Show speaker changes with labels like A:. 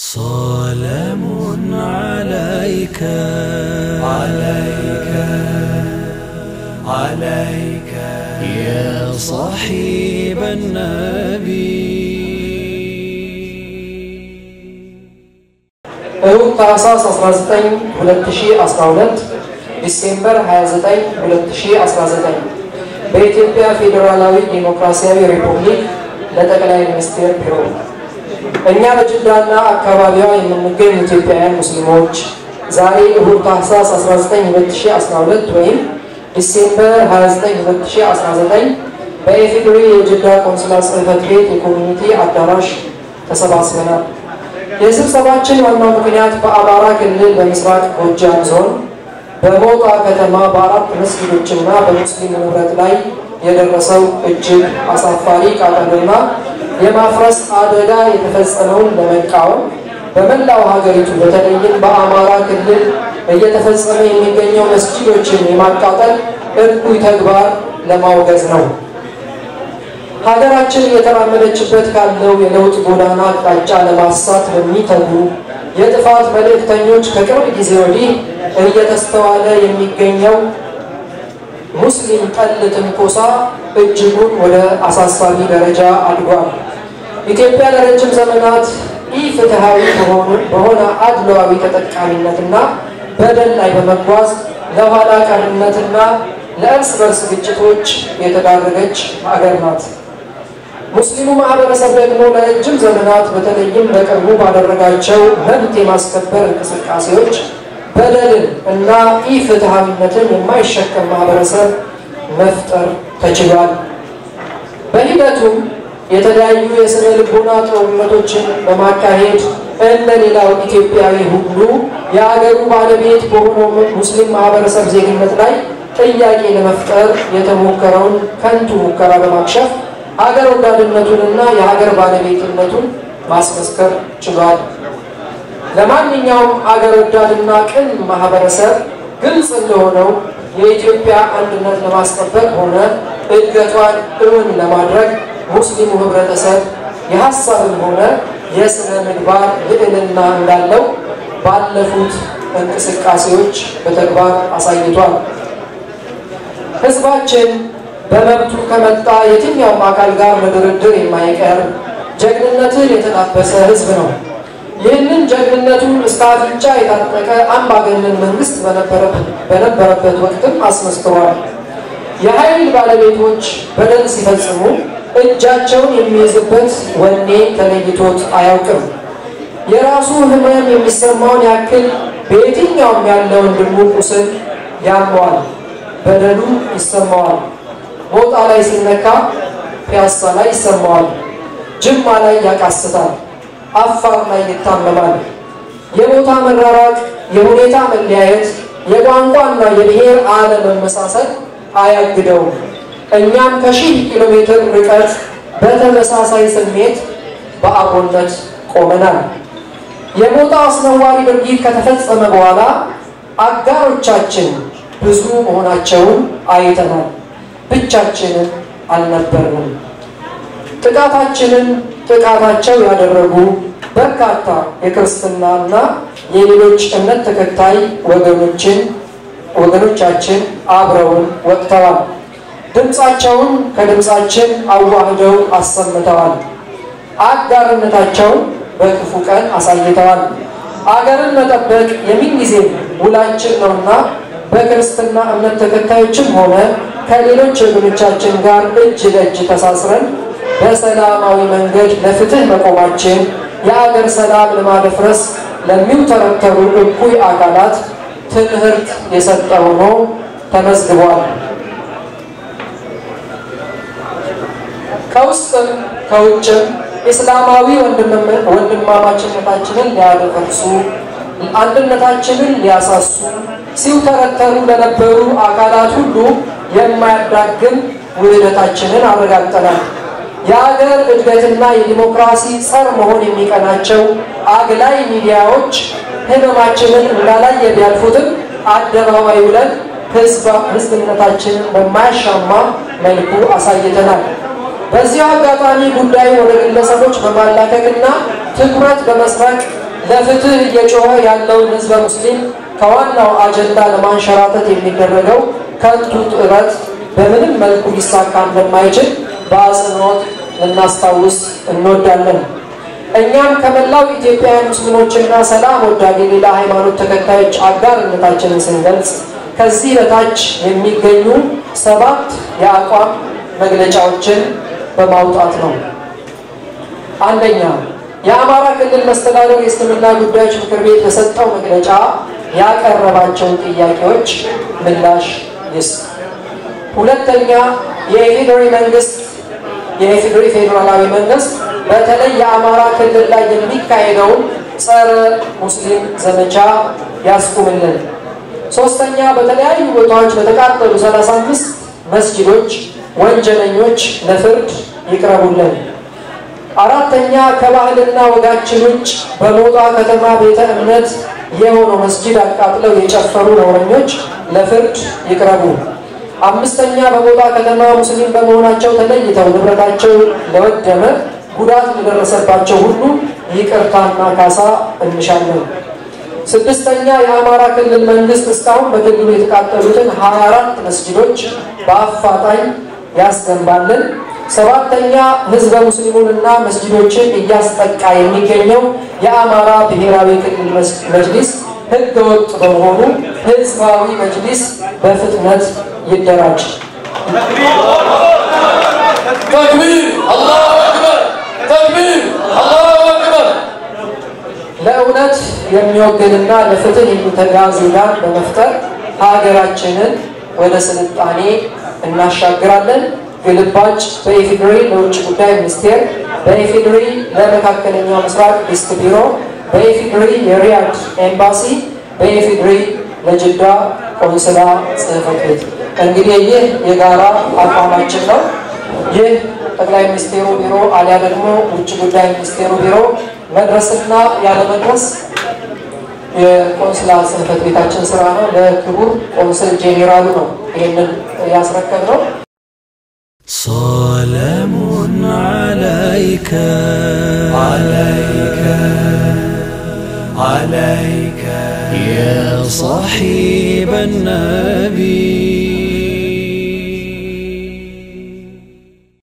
A: سلام عليك عليك عليك يا صاحب النبي
B: እሁድ ታህሳስ 19 2012 ዲሴምበር 29 2019 በኢትዮጵያ ፌዴራላዊ ዴሞክራሲያዊ ሪፑብሊክ ለጠቅላይ ሚኒስቴር ቢሮ እኛ በጅዳና አካባቢዋ የምንገኝ ኢትዮጵያውያን ሙስሊሞች ዛሬ እሁድ ታህሳስ 19 2012 ወይም ዲሴምበር 29 2019 በኢፌዴሪ የጅዳ ቆንስላ ጽሕፈት ቤት የኮሚኒቲ አዳራሽ ተሰባስበናል። የስብሰባችን ዋናው ምክንያት በአማራ ክልል በምስራቅ ጎጃም ዞን በሞጣ ከተማ በአራት መስጊዶችና በሙስሊም ንብረት ላይ የደረሰው እጅግ አሳፋሪ ቃጠሎና የማፍረስ አደጋ የተፈጸመውን ለመቃወም በመላው ሀገሪቱ በተለይም በአማራ ክልል እየተፈጸመ የሚገኘው መስጊዶችን የማቃጠል እኩይ ተግባር ለማውገዝ ነው። ሀገራችን እየተራመደችበት ካለው የለውጥ ጎዳና አቅጣጫ ለማሳት በሚተጉ የጥፋት መልእክተኞች ከቅርብ ጊዜ ወዲህ እየተስተዋለ የሚገኘው ሙስሊም ጠል ትንኮሳ እጅጉን ወደ አሳሳቢ ደረጃ አድጓል። ኢትዮጵያ ለረጅም ዘመናት ኢፍትሐዊ በሆነ አድሏዊ ተጠቃሚነትና በደል ላይ በመጓዝ ለኋላ ቀርነትና ለእርስ በርስ ግጭቶች የተዳረገች ሀገር ናት። ሙስሊሙ ማህበረሰብ ደግሞ ለረጅም ዘመናት በተለይም በቅርቡ ባደረጋቸው መብት የማስከበር እንቅስቃሴዎች በደልን እና ኢፍትሐዊነትን የማይሸከም ማህበረሰብ መፍጠር ተችሏል። በሂደቱም የተለያዩ የስነ ልቦና ጦርነቶችን በማካሄድ እንደ ሌላው ኢትዮጵያዊ ሁሉ የአገሩ ባለቤት በሆነው ሙስሊም ማህበረሰብ ዜግነት ላይ ጥያቄ ለመፍጠር የተሞከረውን ከንቱ ሙከራ በማክሸፍ ሀገር ወዳድነቱንና የሀገር ባለቤትነቱን ማስመስከር ችሏል። ለማንኛውም አገር ወዳድና ቅን ማህበረሰብ ግልጽ እንደሆነው የኢትዮጵያ አንድነት ለማስጠበቅ ሆነ እድገቷን እውን ለማድረግ ሙስሊሙ ህብረተሰብ የሀሳብም ሆነ የስነ ምግባር ልዕልና እንዳለው ባለፉት እንቅስቃሴዎች በተግባር አሳይቷል። ህዝባችን በመብቱ ከመጣ የትኛውም አካል ጋር ለድርድር የማይቀር ጀግንነትን የተላበሰ ህዝብ ነው። ይህንን ጀግንነቱን እስከ አፍንጫ የታጠቀ አምባገነን መንግስት በነበረበት ወቅትም አስመስክሯል። የኃይል ባለቤቶች በደል ሲፈጽሙ እጃቸውን የሚይዝበት ወኔ ተለይቶት አያውቅም። የራሱ ህመም የሚሰማውን ያክል በየትኛውም ያለ ወንድሙ ቁስል ያመዋል፣ በደሉ ይሰማዋል። ሞጣ ላይ ሲነካ ፒያሳ ላይ ይሰማዋል፣ ጅማ ላይ ያቃስታል፣ አፋር ላይ ይታመማል። የቦታ መራራቅ፣ የሁኔታ መለያየት፣ የቋንቋና የብሔር አለመመሳሰል አያግደውም። እኛም ከሺህ ኪሎ ሜትር ርቀት በተመሳሳይ ስሜት በአብሮነት ቆመናል። የሞጣ አስነዋሪ ድርጊት ከተፈጸመ በኋላ አጋሮቻችን ብዙ መሆናቸውን አይተናል። ብቻችንን አልነበርንም። ጥቃታችንን ጥቃታቸው ያደረጉ በርካታ የክርስትናና የሌሎች እምነት ተከታይ ወገኖችን ወገኖቻችን አብረውን ወጥተዋል። ድምፃቸውን ከድምፃችን አዋህደው አሰምተዋል። አጋርነታቸውን በክፉ ቀን አሳይተዋል። አገርን መጠበቅ የምንጊዜም ውላችን ነውና በክርስትና እምነት ተከታዮችም ሆነ ከሌሎች ወገኖቻችን ጋር እጅ ለእጅ ተሳስረን በሰላማዊ መንገድ ለፍትህ መቆማችን የአገር ሰላም ለማደፍረስ ለሚውተረተሩ እኩይ አካላት ትምህርት የሰጠ ሆኖ ተመዝግቧል። ከውስጥም ከውጭም እስላማዊ ወንድማማችነታችንን ሊያደፈርሱ አንድነታችንን ሊያሳሱ ሲውተረተሩ ለነበሩ አካላት ሁሉ የማያዳግም ውህደታችንን አረጋግጠናል። የሀገር እድገትና የዲሞክራሲ ጸር መሆን የሚቀናቸው አግላይ ሚዲያዎች ህመማችንን እንዳላየ ቢያልፉትም አደባባይ ውለን ህዝብነታችንን በማያሻማ መልኩ አሳይተናል። በዚህ አጋጣሚ ጉዳዩ ወደ ግለሰቦች በማላከክና ትኩረት በመስረቅ ለፍትህ እየጮኸ ያለውን ህዝበ ሙስሊም ከዋናው አጀንዳ ለማንሸራተት የሚደረገው ከንቱ ጥረት በምንም መልኩ ሊሳካ እንደማይችል በአጽንኦት ልናስታውስ እንወዳለን። እኛም ከመላው ኢትዮጵያውያን ሙስሊሞችና ሰላም ወዳድ የሌላ ሃይማኖት ተከታዮች አጋርነታችንን ስንገልጽ ከዚህ በታች የሚገኙ ሰባት የአቋም መግለጫዎችን በማውጣት ነው። አንደኛ፣ የአማራ ክልል መስተዳደር የእስልምና ጉዳዮች ምክር ቤት በሰጠው መግለጫ ያቀረባቸውን ጥያቄዎች ምላሽ ይስጥ። ሁለተኛ፣ የኢፌዴሪ መንግስት የኢፌዴሪ ፌዴራላዊ መንግስት በተለይ የአማራ ክልል ላይ የሚካሄደውን ጸረ ሙስሊም ዘመቻ ያስቁምልን። ሶስተኛ በተለያዩ ቦታዎች በተቃጠሉ 35 መስጊዶች ወንጀለኞች ለፍርድ ይቅረቡልን። አራተኛ ከባህልና ወጋችን ውጭ በሞጣ ከተማ ቤተ እምነት የሆነው መስጊድ አቃጥለው የጨፈሩ ነውረኞች ለፍርድ ይቅረቡ። አምስተኛ በሞጣ ከተማ ሙስሊም በመሆናቸው ተለይተው ንብረታቸው ለወደመ ጉዳት ለደረሰባቸው ሁሉ ይቅርታና ካሳ እንሻለን። ስድስተኛ የአማራ ክልል መንግስት እስካሁን በክልሉ የተቃጠሉትን 24 መስጊዶች በአፋጣኝ ያስገንባልን። ሰባተኛ ህዝበ ሙስሊሙንና መስጊዶችን እያስጠቃ የሚገኘው የአማራ ብሔራዊ ክልል መጅሊስ ህገ ወጥ በመሆኑ ህዝባዊ መጅሊስ በፍጥነት ይደራጅ።
C: ተክቢር አላሁ አክበር ተክቢር አላሁ አክበር
B: ለእውነት የሚወግንና ለፍትህ የሚተጋ ዜጋን በመፍጠር ሀገራችንን ወደ ስልጣኔ እናሻግራለን። ግልባጭ በኢፌዴሪ ለውጭ ጉዳይ ሚኒስቴር፣ በኢፌዴሪ ለመካከለኛው ምስራቅ ዲስክ ቢሮ፣ በኢፌዴሪ የሪያድ ኤምባሲ፣ በኢፌዴሪ ለጅዳ ቆንስላ ጽህፈት ቤት። እንግዲህ ይህ የጋራ አቋማችን ነው። ይህ ጠቅላይ ሚኒስቴሩ ቢሮ አሊያ ደግሞ ውጭ ጉዳይ ሚኒስቴሩ ቢሮ መድረስና ያለመድረስ የቆንስላ ጽህፈት ቤታችን ስራ ነው። ለክቡር ቆንስል ጄኔራሉ ነው ይህንን ያስረከብነው።
A: سلام عليك عليك عليك يا صاحب النبي